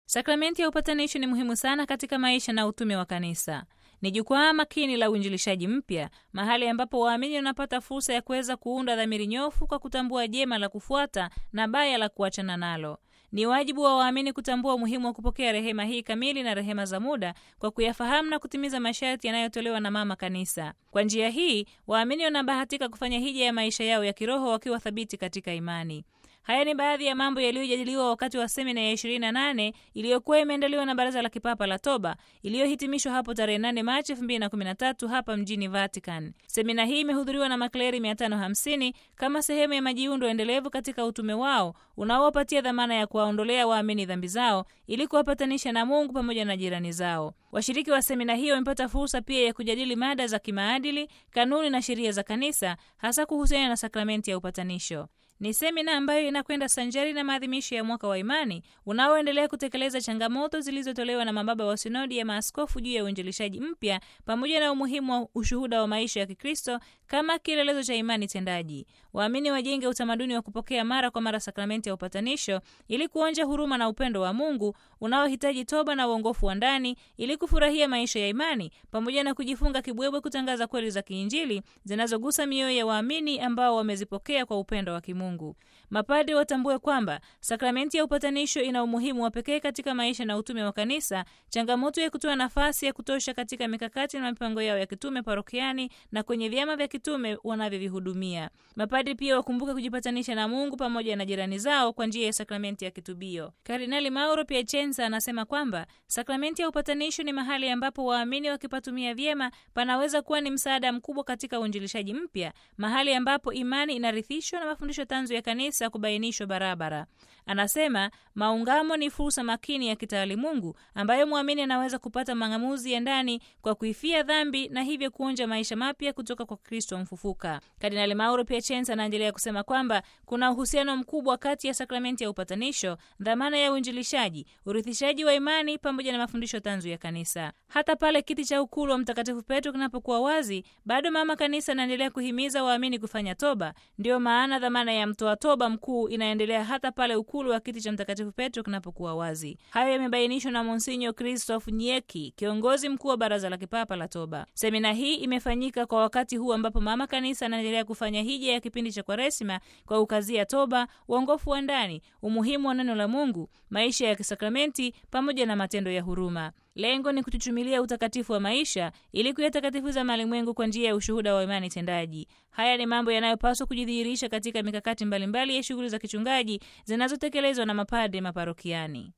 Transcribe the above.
Sakramenti ya upatanisho ni muhimu sana katika maisha na utume wa kanisa. Ni jukwaa makini la uinjilishaji mpya, mahali ambapo waamini wanapata fursa ya kuweza kuunda dhamiri nyofu kwa kutambua jema la kufuata na baya la kuachana nalo. Ni wajibu wa waamini kutambua umuhimu wa kupokea rehema hii kamili na rehema za muda kwa kuyafahamu na kutimiza masharti yanayotolewa na Mama Kanisa. Kwa njia hii, waamini wanabahatika kufanya hija ya maisha yao ya kiroho wakiwa thabiti katika imani. Haya ni baadhi ya mambo yaliyojadiliwa wakati wa semina ya 28 iliyokuwa imeandaliwa na Baraza la Kipapa la Toba iliyohitimishwa hapo tarehe 8 Machi 2013 hapa mjini Vatican. Semina hii imehudhuriwa na makleri 550 kama sehemu ya majiundo endelevu katika utume wao unaowapatia dhamana ya kuwaondolea waamini dhambi zao ili kuwapatanisha na Mungu pamoja na jirani zao. Washiriki wa semina hiyo wamepata fursa pia ya kujadili mada za kimaadili, kanuni na sheria za kanisa, hasa kuhusiana na sakramenti ya upatanisho. Ni semina ambayo inakwenda sanjari na maadhimisho ya mwaka wa imani unaoendelea kutekeleza changamoto zilizotolewa na mababa wa sinodi ya maaskofu juu ya uinjilishaji mpya pamoja na umuhimu wa ushuhuda wa maisha ya Kikristo kama kielelezo cha imani tendaji. Waamini wajenge utamaduni wa kupokea mara kwa mara sakramenti ya upatanisho ili kuonja huruma na upendo wa Mungu unaohitaji toba na uongofu wa ndani ili kufurahia maisha ya imani pamoja na kujifunga kibwebwe kutangaza kweli za kiinjili zinazogusa mioyo ya waamini ambao wamezipokea kwa upendo wa kimungu. Mapadi watambue kwamba sakramenti ya upatanisho ina umuhimu wa pekee katika maisha na utume wa kanisa, changamoto ya kutoa nafasi ya kutosha katika mikakati na mipango yao ya kitume parokiani na kwenye vyama vya kitume wanavyovihudumia. Mapadi pia wakumbuke kujipatanisha na Mungu pamoja na jirani zao kwa njia ya sakramenti ya kitubio. Kardinali Mauro Piacenza anasema kwamba sakramenti ya upatanisho ni mahali ambapo waamini wakipatumia vyema panaweza kuwa ni msaada mkubwa katika uinjilishaji mpya, mahali ambapo imani inarithishwa na mafundisho tanzu ya kanisa kubainishwa barabara. Anasema maungamo ni fursa makini ya kitaalimungu ambayo mwamini anaweza kupata mang'amuzi ya ndani kwa kuifia dhambi na hivyo kuonja maisha mapya kutoka kwa Kristo mfufuka. Kardinali Mauro Piacenza anaendelea kusema kwamba kuna uhusiano mkubwa kati ya sakramenti ya upatanisho, dhamana ya uinjilishaji, urithishaji wa imani pamoja na mafundisho tanzu ya kanisa. Hata pale kiti cha ukulu wa Mtakatifu Petro kinapokuwa wazi, bado Mama Kanisa anaendelea kuhimiza waamini kufanya toba. Ndiyo maana dhamana ya mtoa toba mkuu inaendelea hata pale ukulu wa kiti cha Mtakatifu Petro kinapokuwa wazi. Hayo yamebainishwa na Monsinyo Christophe Nyeki, kiongozi mkuu wa Baraza la Kipapa la Toba. Semina hii imefanyika kwa wakati huu ambapo Mama Kanisa anaendelea kufanya hija ya kipindi cha Kwaresima kwa ukazia toba, uongofu wa ndani, umuhimu wa neno la Mungu, maisha ya kisakramenti pamoja na matendo ya huruma. Lengo ni kutuchumilia utakatifu wa maisha ili kuyatakatifuza malimwengu kwa njia ya ushuhuda wa imani tendaji. Haya ni mambo yanayopaswa kujidhihirisha katika mikakati mbalimbali ya shughuli za kichungaji zinazotekelezwa na mapadre maparokiani.